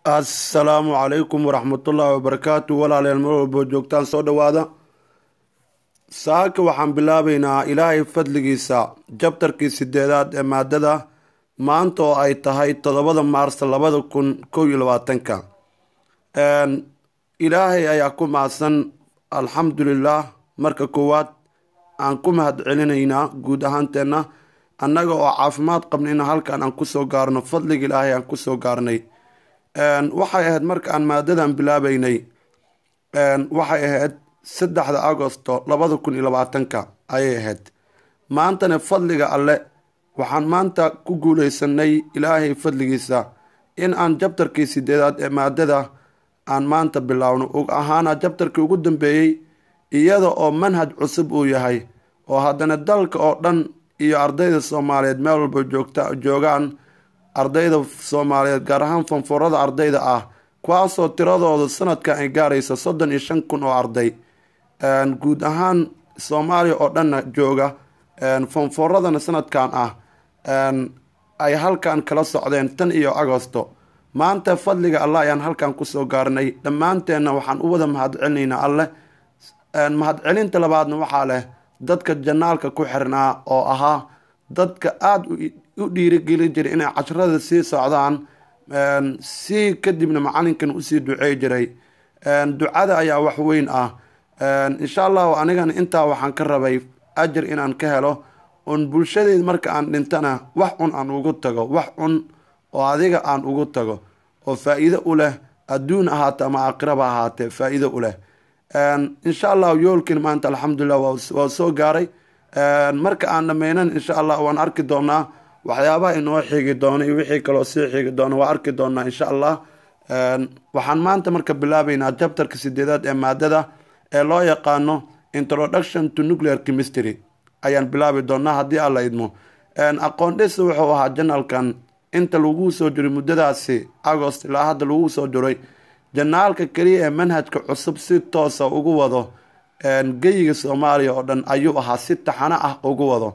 assalaamu calaykum waraxmatullaahi wabarakaatu walaalayaal mar walbo joogtaan soo dhowaada saaka waxaan bilaabaynaa ilaahay fadligiisa jabtarkii sideedaad ee maadada maanta oo ay tahay toddobada maars labada kun kow iyo labaatanka ilaahay ayaa ku mahadsan alxamdulilah marka koowaad aan ku mahad celinaynaa guud ahaanteenna annaga oo caafimaad qabnayna halkan aan kusoo gaarno fadliga ilaahay aan kusoo gaarnay waxay ahayd marka aan maadadan bilaabeynay waxay ahayd saddexda agosto labada kun iyo labaatanka ayay ahayd maantana fadliga alle waxaan maanta ku guuleysanay ilaahay fadligiisa in aan jabtarkii sideedaad ee maadada aan maanta bilaawno og ahaana jabtarkii ugu dambeeyey iyada oo manhaj cusub uu yahay oo haddana dalka oo dhan iyo ardayda soomaaliyeed meel walba joogta joogaan ardayda soomaaliyeed gaar ahaan fanfoorada ardayda ah kuwaasoo tiradooda sanadkan ay gaarayso soddon iyo shan kun oo arday guud ahaan soomaaliya oo dhanna jooga fanfooradana sanadkan ah ay halkan kala socdeen tan iyo agosto maanta fadliga allah ayaan halkan kusoo gaarnay dhammaanteenna waxaan u wada mahad celinaynaa alleh mahadcelinta labaadna waxaa leh dadka janaalka ku xirnaa oo ahaa dadka aada u dhiirigeli jiray inay casharada sii socdaan si kadibna macalinkan usii ducey jiray ducada ayaa wax weyn ah insha allahu anigana intaa waxaan ka rabay ajar inaan ka helo un bulshadeed marka aan dhintana wax cun aan ugu tago wax cun oo adiga aan ugu tago oo faa-iido u leh adduun ahaate ama aakhiraba ahaatee faa-iido u leh insha allahu yoolkin maanta alxamdulilah waa soo gaaray marka aan dhameynan insha allah waan arki doonaa waxyaabaha inoo xigi doono iyo wixii kaloo sii xigi doono waa arki doonaa insha allah waxaan maanta marka bilaabeynaa jabtarka sideedaad ee maadada ee loo yaqaano introduction to nuclear chemistry ayaan bilaabi doonaa haddii alla idmo aqoon dhis wuxuu ahaa janalkan inta lagu soo jiray muddadaasi agost ilaa hadda lagu soo jiray janaalka keliya ee manhajka cusub si toosa ugu wado geyiga soomaaliya oo dhan ayuu ahaa si taxano ah ugu wado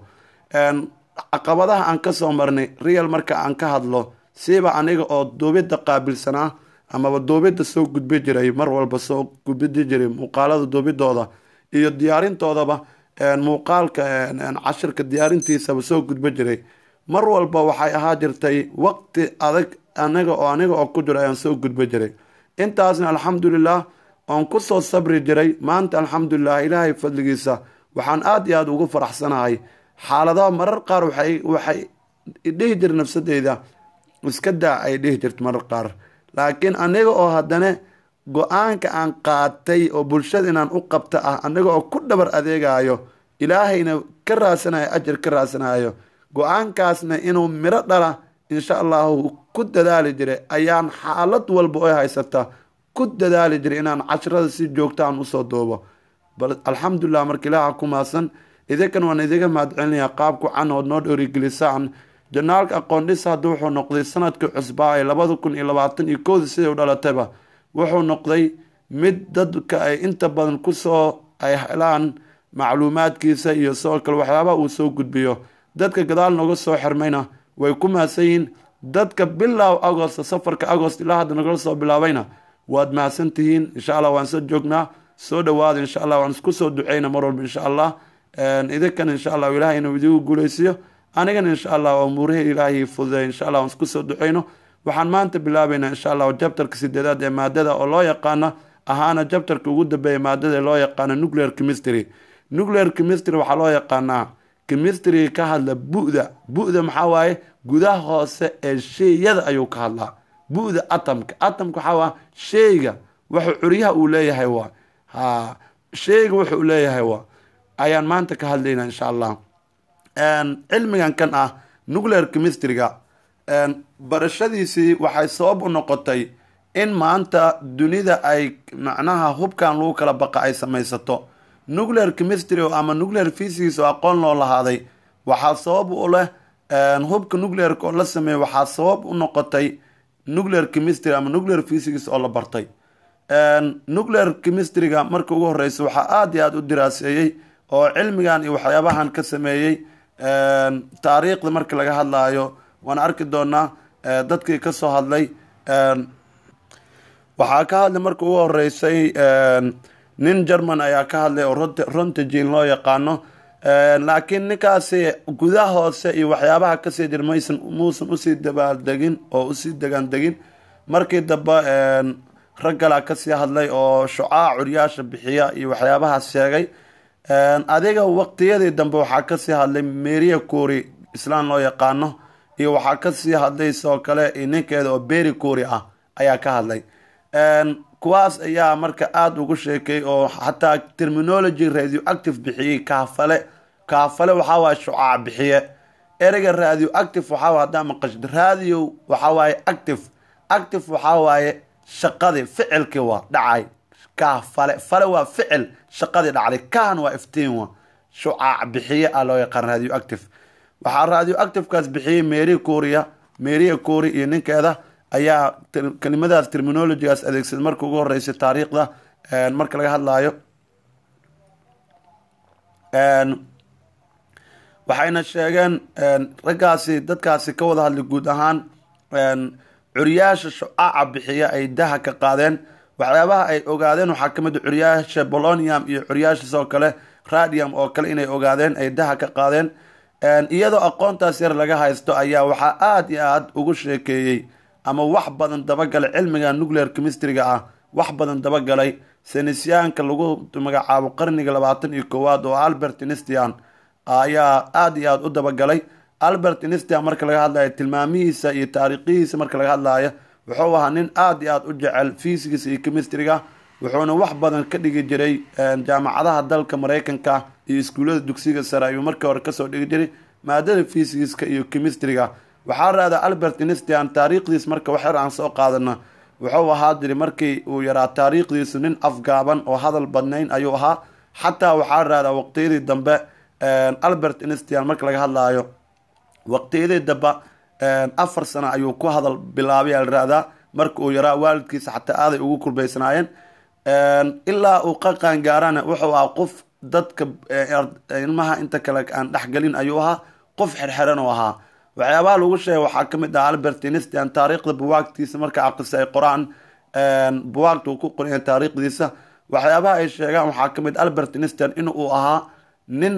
caqabadaha aan kasoo marnay real marka aan ka hadlo siiba aniga oo duubidda qaabilsanaa amaba duubidda soo gudbi jiray mar walba soo gudbidi jiray muuqaalada duubidooda iyo diyaarintoodaba muuqaalka cashirka diyaarintiisaba soo gudbi jiray mar walba waxay ahaa jirtay waqti adag aniga oo aniga oo ku jiro ayaan soo gudbi jiray intaasna alxamdulilah oon kusoo sabri jiray maanta alxamdulilah ilaahay fadligiisa waxaan aada iyo aada ugu faraxsanahay xaaladaha marar qaar waxay waxay dhihi jir nafsadeyda iska daa ay dhihi jirta marar qaar laakiin aniga oo haddana go-aanka aan qaatay oo bulshada inaan u qabta ah aniga oo ku dhabar adeegayo ilaahayna ka raasanayo ajar ka raasanayo go-aankaasna inuu miro dhala insha allahu ku dadaali jiray ayaan xaalad walba oo haysata ku dadaali jiray inaan cashrada si joogta aan usoo duubo bal alxamdulilah marka ilaaha ku maasan idinkan waan idiga mahadcelinayaa qaabku canood noo dhorigelisaan janaalka aqoondhis hadda wuxuu noqday sanadkii cusbaa ee labada kun iyo labaatan iyo kowda siday u dhalatayba wuxuu noqday mid dadka ay inta badan kusoo ay helaan macluumaadkiisa iyo sidoo kale waxyaabaha uu soo gudbiyo dadka gadaal nooga soo xirmayna way ku mahadsan yihiin dadka bilow agost safarka agost ilaa hadda nagala soo bilaabayna waad mahadsan tihiin insha allah waan soo joognaa soo dhawaada insha allah waan isku soo duceyna mar walba insha allah idinkan insha allah ilahay inuu idigu guuleysiyo anigana insha allah umuurihii ilaahay fududay insha allah waan isku soo duceyno waxaan maanta bilaabeynaa insha allah jabtarka sideedaad ee maadada oo loo yaqaano ahaana jabtarka ugu dambeeya maadada ee loo yaqaano nuclear chemistry nuclear chemistry waxaa loo yaqaanaa chemistry ka hadla bu-da bu-da maxaa waaye gudaha hoose ee sheeyada ayuu ka hadlaa bu-da atomka atomka waxaa waa sheyga wuxuu curyaha uu leeyahay waa ha sheyga wuxuu leeyahay waa ayaan maanta ka hadlaynaa insha allah cilmigan kan ah nuclear chemistryga barashadiisii waxay sabab u noqotay in maanta dunida ay macnaha hubkan lagu kala baqa ay samaysato nuclear chemistry ama nuclear physics oo aqoon loo lahaaday waxaa sabab u leh hubka nuclearka oo la sameeyey waxaa sabab u noqotay nuclear chemistry ama nuclear physics oo la bartay nuclear chemistryga marka ugu horeysa waxaa aada iyo aada u diraaseeyey oo cilmigan iyo waxyaabahan ka sameeyey taariikhda marka laga hadlaayo waan arki doonaa dadkii kasoo hadlay waxaa ka hadlay marka ugu horeysay nin german ayaa ka hadlay oo rontagin loo yaqaano laakiin ninkaasi gudaha hoose iyo waxyaabaha kasii jir maysan muusan usii dabaaldegin oo usii degaandegin markii dambe rag galaa kasii hadlay oo shucaac curyaasha bixiya iyo waxyaabahaas sheegay adiga waqtiyadii dambe waxaa kasii hadlay meria couri islaan loo yaqaano iyo waxaa kasii hadlay sidoo kale ninkeeda oo beri couri ah ayaa ka hadlay kuwaas ayaa marka aada ugu sheekay oo xataa terminology radio active bixiyey kaafale kaafale waxaa waaye shucaac bixiye ereyga radio active waxaa haddaa maqashid radio waxaa waaye active active waxaa waaye shaqadii ficilkii waa dhacay kaafale fale waa ficil shaqadii dhacday kaan waa iftiin wa shucaac bixiye ah loo yaqaan radio active waxaa radio activekaas bixiyey mary coria maria couri iyo ninkeeda ayaa kelimadaas terminologygaas adeegsaday marka ugu horeysay taariikhda marka laga hadlaayo waxayna sheegeen raggaasi dadkaasi ka wada hadlay guud ahaan curyaasha shucaaca bixiya ay daha ka qaadeen waxyaabaha ay ogaadeen waxaa kamid a curyaasha bolonium iyo curyaasha sidoo kale radium oo kale inay ogaadeen ay daha ka qaadeen iyadoo aqoontaas yar laga haysto ayaa waxaa aada iyo aada ugu sheekeeyey ama wax badan dabagalay cilmiga nuclear chemistryga ah wax badan dabagalay senisyaanka lagu magacaabo qarniga labaatan iyo koowaad oo albert instian ayaa aada iyo aada u dabagalay albert instian marka laga hadlayo tilmaamihiisa iyo taariikhihiisa marka laga hadlayo wuxuu ahaa nin aada iyo aada u jecel fysics iyo chemistryga wuxuuna wax badan ka dhigi jiray jaamacadaha dalka mareykanka iyo iskuullada dugsiga sare ayuu markii hore kasoo dhigi jiray maadada fysigiska iyo chemistryga waxaa raada albert instian taariikhdiis marka wax yar aan soo qaadana wuxuu ahaa jiri markii uu yaraa taariikhdiisu nin afgaaban oo hadal badnayn ayuu ahaa xataa waxaa raada waqtiyadii dambe albert instian marka laga hadlaayo waqtiyadii dambe afar sano ayuu ku hadal bilaabay alraadaa marka uu yaraa waalidkiisa xataa aaday ugu kurbaysnaayeen ilaa uu qaqaan gaarana wuxuu ahaa qof dadka ilmaha inta kale aan dhexgelin ayuu ahaa qof xerxeran oo ahaa waxyaabaha lagu sheegay waxaa kamid ah albert instian taariikhda buwaagtiisa marka aqrisa ay qoraan buwaagta uu ku qoraya taariikhdiisa waxyaabaha ay sheegaan waxaa kamid albert instian in uu ahaa nin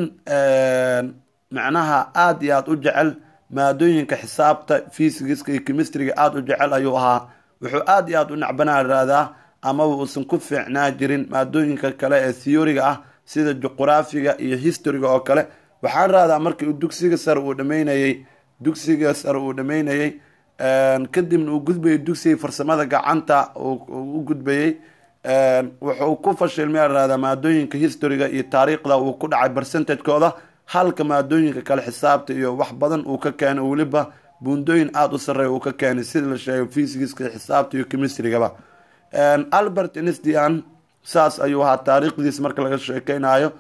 macnaha aada iyo aada u jecel maadooyinka xisaabta fysigiska iyo chemistryga aada u jecel ayuu ahaa wuxuu aada iyo aada u nacbanaa raadaa amaba uusan ku fiicnaa jirin maadooyinka kale ee theoriga ah sida juquraafiga iyo historyga oo kale waxaan raadaa markii uu dugsiga sare uu dhameynayey dugsiga sare uu dhameynayey kadibna uu gudbayay dugsiga farsamada gacanta u gudbayey wuxuu ku fashilmay raadaa maadooyinka historyga iyo taariikhda uu ku dhacay percentagekooda halka maadooyinka kale xisaabta iyo wax badan uu ka keenay weliba buundooyin aada u sareeya uu ka keenay sida la sheegay fysigiska xisaabta iyo chemistrygaba albert instian saas ayuu ahaa taariikhdiis marka laga sheekeynayo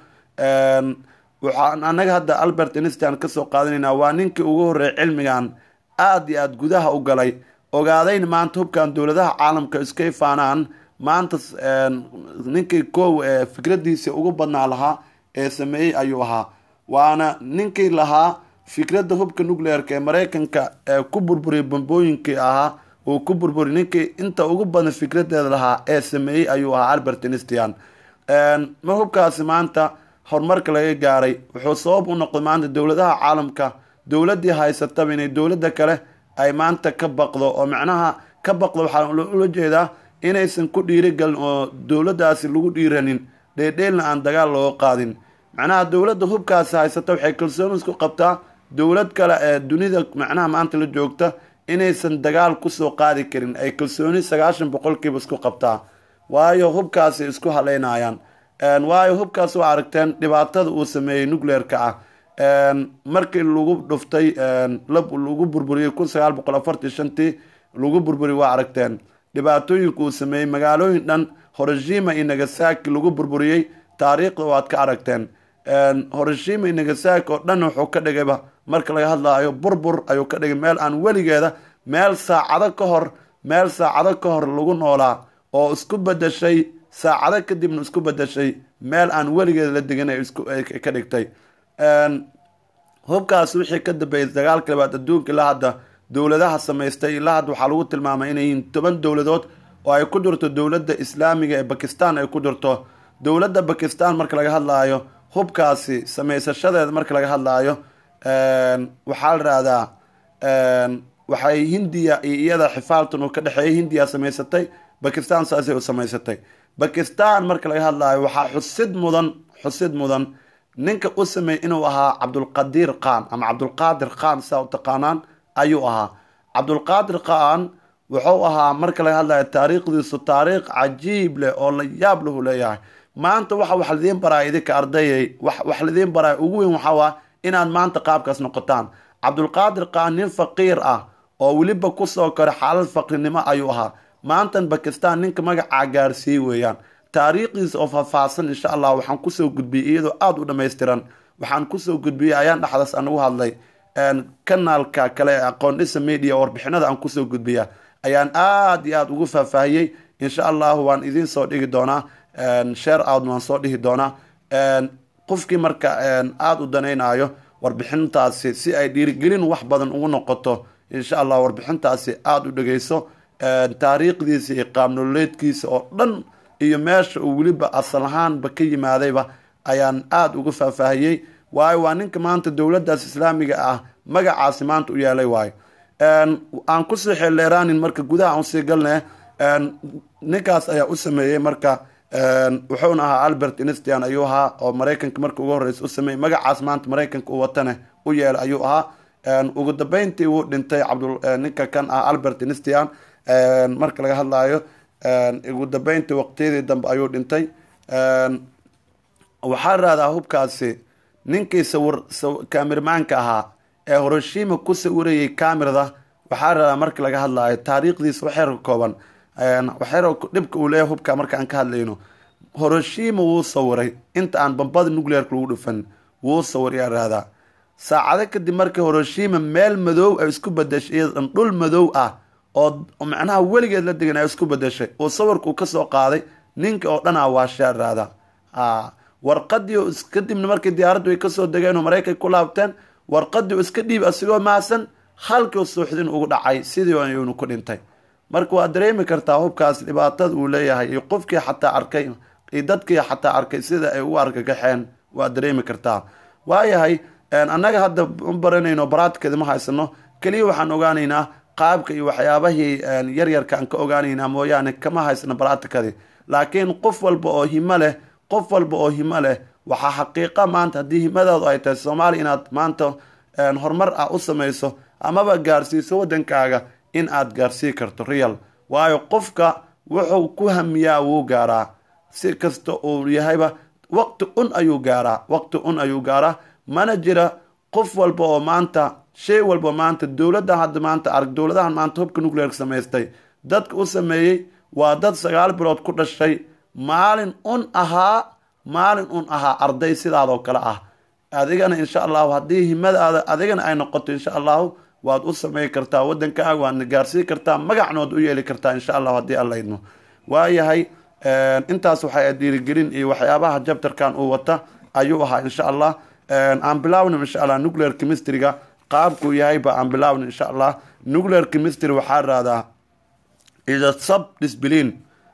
waxaan anaga hadda albert instian kasoo qaadanaynaa waa ninkii ugu horreeyay cilmigan aada iyo aada gudaha u galay ogaadayna maanta hubkan dowladaha caalamka iskay faanaan maanta ninkii kow ee fikradiisa ugu badnaa lahaa ee sameeyey ayuu ahaa waana ninkii lahaa fikradda hubka nuclearka ee mareykanka ee ku burburiyay bambooyinkii ahaa uu ku burburiy ninkii inta ugu badan fikradeeda lahaa ee sameeyey ayuu ahaa albert instian ma hubkaasi maanta horumarka laga gaaray wuxuu sabab u noqday maanta dowladaha caalamka dowladii haysataba inay dowladda kale ay maanta ka baqdo oo macnaha ka baqdo waxaa ula jeedaa inaysan ku dhiirigelin oo dowladdaasi lagu dhiiranin dheedheelna aan dagaal looga qaadin macnaha dowladda hubkaasi haysata waxay kalsooni isku qabtaa dowlad kale ee dunida macnaha maanta la joogta inaysan dagaal kusoo qaadi karin ay kalsooni sagaashan boqolkiiba isku qabtaa waayo hubkaasi isku haleynayaan waayo hubkaas waa aragteen dhibaatada uu sameeyey nuclearka ah markii lagu dhuftay lagu burburiyey kun sagaal boqol afartii shantii lagu burburiyey waa aragteen dhibaatooyinka uu sameeyey magaalooyin dhan horoshima iyo nagasaki lagu burburiyey taariikhda waad ka aragteen horoshima iyo nagasaki oo dhan wuxuu ka dhigayba marka laga hadlaayo burbur ayuu ka dhigay meel aan weligeeda meel saacado ka hor meel saacado ka hor lagu noolaa oo isku bedeshay saacado kadibna isku bedeshay meel aan weligeeda la degan ka dhigtay hubkaas wixii ka dambeeyay dagaalka labaad adduunka ilaa hadda dowladaha samaystay ilaa hadda waxaa lagu tilmaamay inay yihiin toban dowladood oo ay ku jirto dowladda islaamiga ee bakistan ay ku jirto dowladda bakistan marka laga hadlaayo hubkaasi samaysashadeeda marka laga hadlaayo waxaa la rahdaa waxay hindiya iyo iyada xifaaltan uu ka dhexeeyay hindiya samaysatay bakistan saasay u samaysatay bakistan marka laga hadlaayo waxaa xusid mudan xusid mudan ninka u sameeyey inuu ahaa cabdulqadiir khan ama cabdulqaadir khan saa u taqaanaan ayuu ahaa cabdulqaadir khan wuxuu ahaa marka laga hadlayo taariikhdiisu taariikh cajiib leh oo la yaab lahu leeyahay maanta waxa wax lidiin baraa idinka ardayay wax lidiin baraa ugu weyn waxaa waa inaad maanta qaabkaas noqotaan cabdulqaadir khan nin faqiir ah oo weliba kusoo koray xaalad faqrinimo ayuu ahaa maantan bakistan ninka magacaa gaarsiiyey weeyaan taariikhdiisa oo faahfaahsan insha allah waxaan kusoo gudbiyey iyadoo aada u dhammaystiran waxaan kusoo gudbiyey ayaan dhexdaas anagu hadlay kanaalka kale ee aqoondhisa media warbixinada aan kusoo gudbiya ayaan aada iyo aada ugu faahfaahiyey insha allahu waan idiin soo dhigi doonaa share out waan soo dhihi doonaa qofkii marka aada u danaynayo warbixintaasi si ay dhiirigelin wax badan ugu noqoto insha allah warbixintaasi aada u dhegeyso taariikhdiisa iyo qaabnololeedkiisa oo dhan iyo meesha uu weliba asal ahaanba ka yimaadayba ayaan aada uga faahfaahiyey waayo waa ninka maanta dowladdaas islaamiga ah magacaasi maanta u yeelay waayo aan kusii xeeldheeraanin marka gudaha aan usii galne ninkaas ayaa u sameeyey marka wuxuuna ahaa albert instian ayuu ahaa oo maraykanka marka ugu horreysa u sameeyey magacaas maanta maraykanka u watane u yeelay ayuu ahaa ugu dambeyntii wuu dhintay cabdul ninka kan ah albert instian marka laga hadlayo ugu dambeyntii waqtiyadii dambe ayuu dhintay waxaa rahdaa hubkaasi ninkii sawir kaamirmaanka ahaa ee horoshima ku sawirayay kamirada waxaa rahdaa marka laga hadlayo taariikhdiisa waxyar ka kooban waxyar dhibka uu leeyahay hubka marka aan ka hadlayno horoshima wuu sawiray inta aan bambada nuclearka lagu dhufan wuu sawiray aa rahdaa saacado kadib markii horoshima meel madow ay isku badashay iyadan dhul madow ah oo macnaha weligeed la degan ay isku badashay uu sawirkuu kasoo qaaday ninka oo dhan a waashaa raada warqadii kadibna markii diyaaraddu ay kasoo degeen oo maraykan ku laabteen warqadii u iska dhiib asigoo maasan halkii suuxdin ugu dhacay sidii ayuunu ku dhintay marka waa dareemi kartaa hubkaas dhibaatada uu leeyahay iyo qofkii xataa arkay iyo dadkii xataa arkay sida ay ugu argagaxeen waa dareemi kartaa waayahay annaga hadda u baranayno baraadkeeda ma haysano keliya waxaan ogaanaynaa qaabka iyo waxyaabahii yaryarka aan ka ogaanaynaa mooyaane kama haysano baraatikadii laakiin qof walba oo himo leh qof walba oo himo leh waxaa xaqiiqa maanta haddii himadaadu ay tahay soomaaliya inaad maanta horumar ah u samayso amaba gaarsiiso waddankaaga in aad gaarsii karto real waayo qofka wuxuu ku hamiyaa wuu gaaraa si kasta uu yahayba waqti un ayuu gaaraa waqti un ayuu gaaraa mana jira qof walba oo maanta shay walba maanta dowladda hadda maanta arag dowladahan maanta hubka nuclearka samaystay dadka u sameeyey waa dad sagaal bilood ku dhashay maalin un ahaa maalin un ahaa arday sidaadoo kale ah adigana insha allahu haddii himadaada adigana ay noqoto insha allahu waad u samey kartaa waddankaaga waadna gaarsii kartaa magacnood u yeeli kartaa insha allahu haddii alla idmo waayahay intaas waxay dhiirigelin iyo waxyaabaha jabtarkan uu wata ayuu ahaa insha allah aan bilaawna insha allah nuclear chemistryga qaabkuu yahayba aan bilaawna insha allah nuclear chemistry waxaa rahdaa ida sub disbilin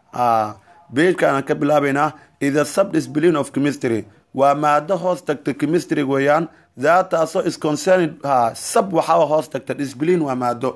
beejkaan ka bilaabaynaa ida sub disbilin of chemistry waa maado hoos tagta chemistry weeyaan daataasoo isconcerned ha sub waxaa hoos tagta disbilin waa maado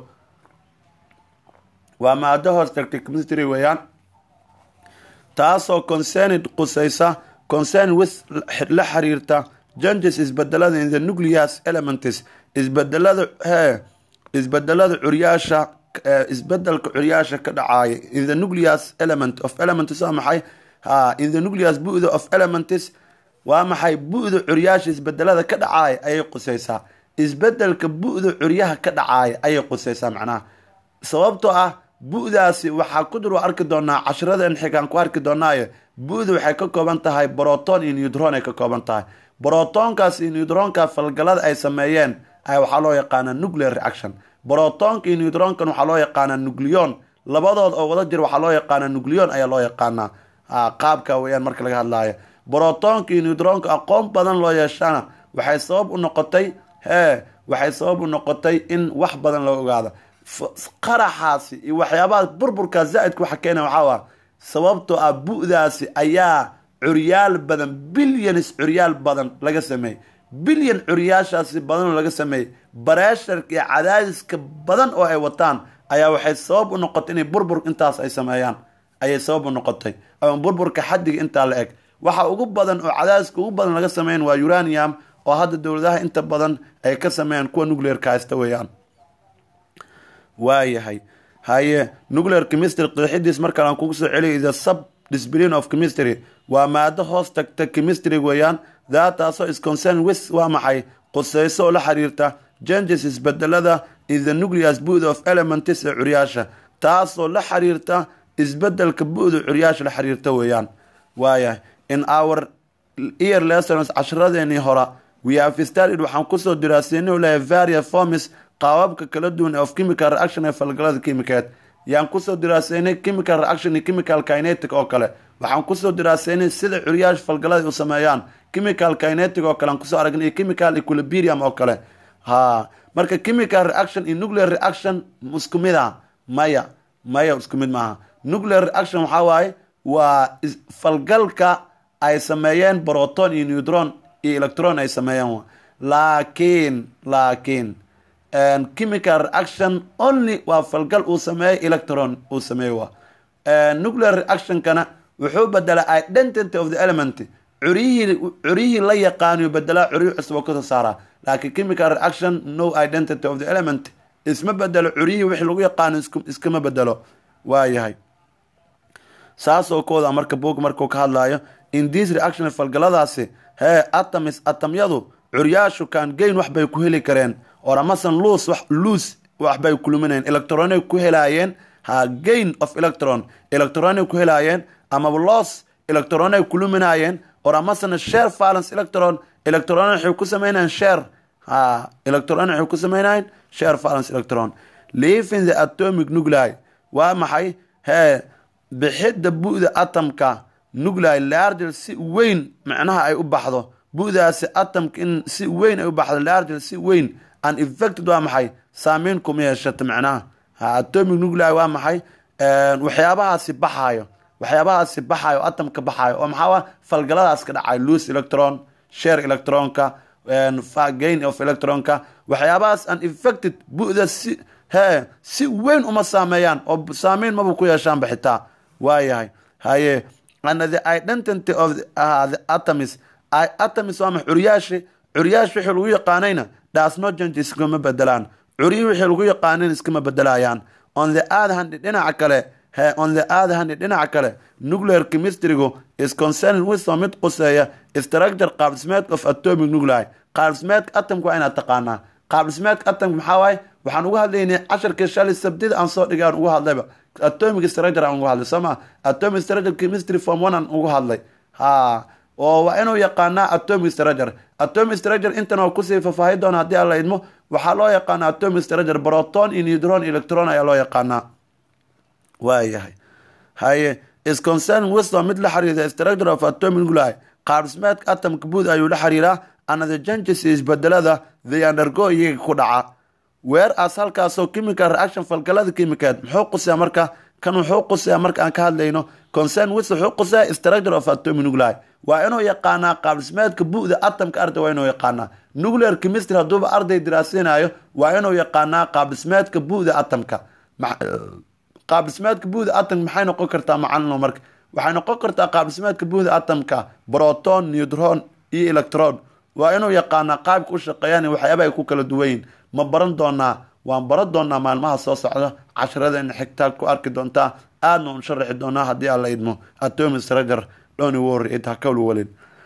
waa maado hoos tagta chemistry weeyaan taasoo concerned qusaysa concern with la xiriirta janges isbedelada in the nucleus elements isbedelada he isbedelada curyaasha isbedelka curyaasha ka dhacaaya in the nucleus element of elements waa maxay ha in the nucleus bu-da of elements waa maxay bu-da curyaasha isbedelada ka dhacaaya ayay qusaysaa isbedelka bu-da curyaha ka dhacaaya ayay qusaysaa macnaha sababtoo ah bu-daasi waxaa ku dur arki doonaa cashiradeen xigaan ku arki doonaaye bu-da waxay ka kooban tahay broton iyo neutron ay ka kooban tahay brotonkaas iyo neutronka falgalada ay sameeyeen ayaa waxaa loo yaqaanaa nuclear reaction brotonka iyo neutronkan waxaa loo yaqaanaa nucleon labadood oo wada jir waxaa loo yaqaanaa nucleon ayaa loo yaqaanaa qaabka weyaan marka laga hadlaayo brotonka iyo neutronka aqoon badan loo yeeshana waxay sabab u noqotay hee waxay sabab u noqotay in wax badan loo ogaado qaraxaasi iyo waxyaabaha burburkaa zaa-idka waxa keena waxaa waa sababtoo ah bu-daasi ayaa curyaal badan bilyanis curyaal badan laga sameeyey bilyan curyaashaasi badanoo laga sameeyey bareesharka iyo cadaadiska badan oo ay wataan ayaa waxay sabab u noqotay inay burbur intaas ay sameeyaan ayay sabab u noqotay ama burburka xaddiga intaa la eg waxa ugu badan oo cadaadiska ugu badan laga sameeyan waa uranium oo hadda dowladaha inta badan ay ka sameeyaan kuwa nuclearka haysta weeyaan waayahay haye nuclear chemistry qeexidiis markale aan kugu soo celiya the sub discipline of chemistry waa maado hoos tagta chemistry weeyaan daataasoo is concern with waa maxay quseyso oo la xiriirta changes isbedelada in the nucleus bu'da of elements ee curyaasha taasoo la xiriirta isbedelka bu'da curyaasha la xiriirta weeyaan waayahay in our ear lessons casharadeenii hora we have studied waxaan kusoo diraaseynay lehay various forms qaababka kala duwan of chemical reaction ee falgalada kimikeed yaan kusoo diraaseynay chemical reaction iyo chemical kinetic oo kale waxaan kusoo diraaseynay sida curyaasha falgalada u sameeyaan chemical kinetic oo kale aan kusoo aragnay iyo chemical equilibrium oo kale ha marka chemical reaction iyo nuclear reaction isku mid ah maya maya isku mid maaha nuclear reaction waxaa waaye waa falgalka ay sameeyeen broton iyo neutron iyo electron ay sameeyeen laakiin laakiin chemical reaction only waa falgal uu sameeyey electron uu sameeyey waa nuclear reactionkana wuxuu bedelaa identity of the element curyihii curyihii la yaqaaniyo bedelaa curyo cusub oo kasoo saaraa laakiin chemical reaction no identity of the element isma bedelo curyihii wixii lagu yaqaano iskama bedelo waayahay saasoo kooda marka boog markuu ka hadlaayo in this reaction falgaladaasi hee atomis atamyadu curyaashu kaan geyn wax bay ku heli kareen or amasan luus wax luus waxbay kuluminayeen electronay ku helaayeen ha gain of electron electronay ku helaayeen amaba loss electronay kuluminaayeen or amasana share valence electron electron waxay ku sameynayeen share ha electron waxay ku sameynayeen share valence electron leaving the atomic nuclei waa maxay hee bixidda bu'da atomka nuclei largel si weyn macnaha ay u baxdo bu'daasi atomka in si weyn ay u baxdo largel si weyn an effected waa maxay saameyn kuma yeeshata macnaha atomic nuclei waa maxay waxyaabahaasi baxaayo waxyaabahaasi baxaayo atomka baxaayo oo maxaa falgaladaas ka dhacayo loose electron share electronka gain of electronka waxyaabahaas an effected bu'da si hee si weyn uma saameeyaan oo saameyn maba ku yeeshaan baxitaa waayahay haye and the identity of the, uh, the atoms atoms waa max curyaashi curyaash wixii lagu yaqaanayna dhaasno janji iskama bedelaan curyi wixii lagu yaqaanin iskama bedelayaan on the other hand dhinaca kale he on the other hand dhinaca kale nuclear chemistrygu is concerned with oo mid quseeya structure qaabdhismeedka of atomic nuclei qaabdhismeedka atomka waa inaad taqaanaa qaabdhismeedka atomka maxaa waaye waxaan uga hadlaynay casharkii shalay sabdida aan soo dhigay aan uga hadlayba atomic structure aan uga hadlay soo ma atomic structure chemistry form one aan uga hadlay ha oo waa inuu yaqaanaa atomic structure atomic structure intan oo kusii faahfaahi doona haddii aan la idmo waxaa loo yaqaanaa atomic structure proton iyo neutron electron ayaa loo yaqaanaa waayahay haye is concern wisdom mid la xiriirta structure of atomic nuclei qaabdhismeedka atomka buud ayuu la xiriiraa another changes isbedelada the undergo iyaga ku dhaca weer as halkaasoo chemical reaction falgalada chemicaed muxuu quseya marka kan wuxuu quseya marka aan ka hadlayno concern with wuxuu quseya structure of atomic nuclei waa inuu yaqaanaa qaabdhismeedka bu'da atomka arday waa inuu yaqaanaa nuclear chemistry hadduuba arday diraasinayo waa inuu yaqaanaa qaabdhismeedka bu'da atomka qaabdhismeedka bu'da atomka maxay noqon kartaa macalino marka waxay noqon kartaa qaabdhismeedka bu'da atomka proton neutron iyo electron waa inuu yaqaanaa qaabka u shaqeeyaan waxyaaba ay ku kala duwanyiin ma baran doonaa waan baran doonaa maalmaha soo socda casharadeenna xigtaa ku arki doontaa aadna un sharaxi doonaa haddii aan la idmo atomic structure dhoni worry it hakawli walin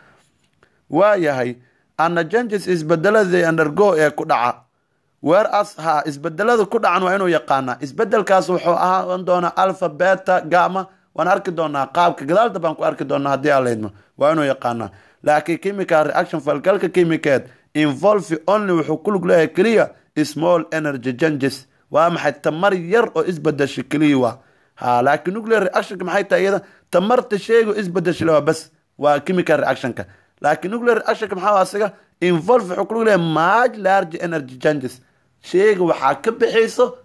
waayahay ana changes isbedelada undergo ee ku dhaca weer as ha isbedelada ku dhacan waa inuu yaqaanaa isbedelkaas wuxuu ahaan doonaa alpha beta gama waan arki doonaa qaabka gadaalda baan ku arki doonaa haddii aan la idmo waa inuu yaqaanaa laakiin chemical reaction falgalka chemicaed involve only wuxuu ku lug leeyahay keliya small energy changes waa maxay tamar yar oo isbedesha keliya waa ha laakiin nuclear reactionka maxay tahay iyada tamarta sheego isbedesha waa bas waa chemical reactionka laakiin nuclear reactionka maxaa asiga involve wuxuu ku lug leeyahay much large energy changes sheega waxaa ka bixayso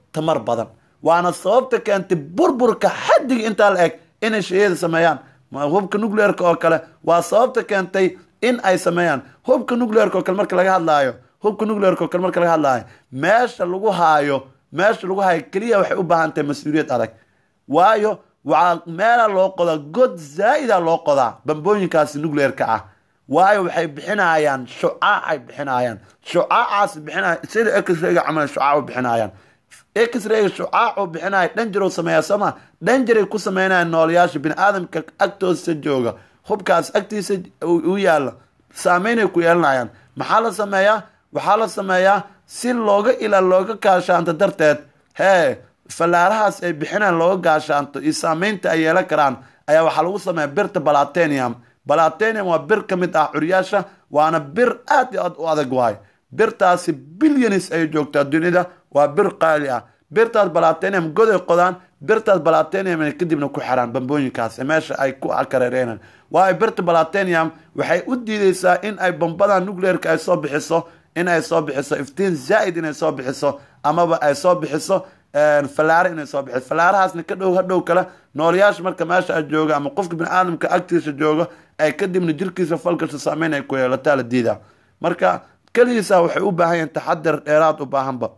tamar badan waana sababta keentay burburka xaddiga intaa la eg inay shayada sameeyaan hubka nucleerka oo kale waa sababta keentay in ay sameeyaan hubka nucleerka oo kale marka laga hadlaayo hubka nucleerka oo kale marka laga hadlaayo meesha lagu haayo meesha lagu haayo keliya waxay u baahan tahay mas-uuliyad adag waayo waxaa meela loo qodaa god zaa'ida loo qodaa bambooyinkaasi nucleerka ah waayo waxay bixinayaan shucaac ay bixinayaan shucaacaas bixinaya sida exrayga camal shucaac u bixinayaan exrayga shucaac uu bixinaya dhanjar uu sameeyaa sooma dhanjaray ku sameynayaan noolayaasha bini aadamka agtoosa jooga hubkaas agtiisa u yaalla saameynay ku yeelanayaan maxaa la sameeyaa waxaa la sameeyaa si looga ila looga gaashaanto darteed hee fallaarahaas ay bixinaan looga gaashaanto iyo saameynta ay yeelan karaan ayaa waxaa lagu sameeya birta balatenium balatenium waa bir ka mid ah curyaasha waana bir aad iyo aad u adag waay birtaasi bilyanis ay joogtaa dunida waa bir qaali ah birtaas balatenium goday qodaan birtaas balatenium ay kadibna ku xiraan bambooyinkaas meesha ay ku kareereenaan waayo birta balatenium waxay u diideysaa in ay bambada nucleerka ay soo bixiso in ay soo bixiso iftiin zaa'id inay soo bixiso amaba ay soo bixiso fallaare inay soo bixiso fallaarahaasna ka dhow hadhow kale noolayaasha marka meesha a jooga ama qofka bini-aadamka agtiisa jooga ay kadibna jirkiisa falgasha saameyn ay ku yeelataa la diidaa marka keligiisa waxay u baahan yahin taxadar dheeraad u baahanba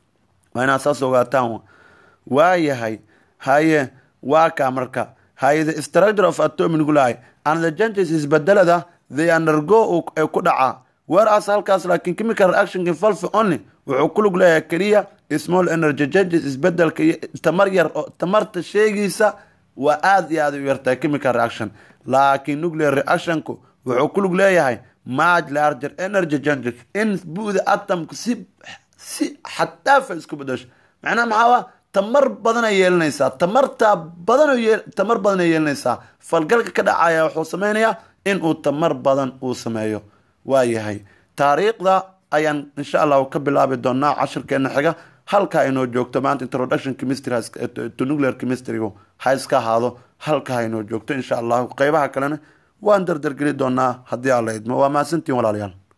waa inaad saas ogaataan waayahay haye waa kaa marka haye the structure of atomic nuclei and the changes isbedelada the undergo ee ku dhacaa whereas halkaas laakiin chemical reaction involve only wuxuu ku lug leeyahay keliya small energy changes isbedelka iyo tamar yar oo tamarta sheegiisa waa aada iyo aada u yartahay chemical reaction laakiin nuclear reactionku wuxuu ku lug leeyahay much larger energy changes in bu'da atomku si si xadaafa isku bedasho macnaha maxaa tamar badanay yeelanaysaa tamarta badan tamar badan ay yeelanaysaa falgalka ka dhacaya wuxuu sameynayaa in uu tamar badan uu sameeyo waayahay taariikhda ayaan insha allahu ka bilaabi doonaa cashirkeena xiga halka inoo joogto maanta introduction chemistry to nuclear chemistrygu ha iska ahaado halka ha inoo joogto insha allahu qeybaha kalena waan dardargeli doonaa haddii alla idmo waa mahadsantiin walaalayaal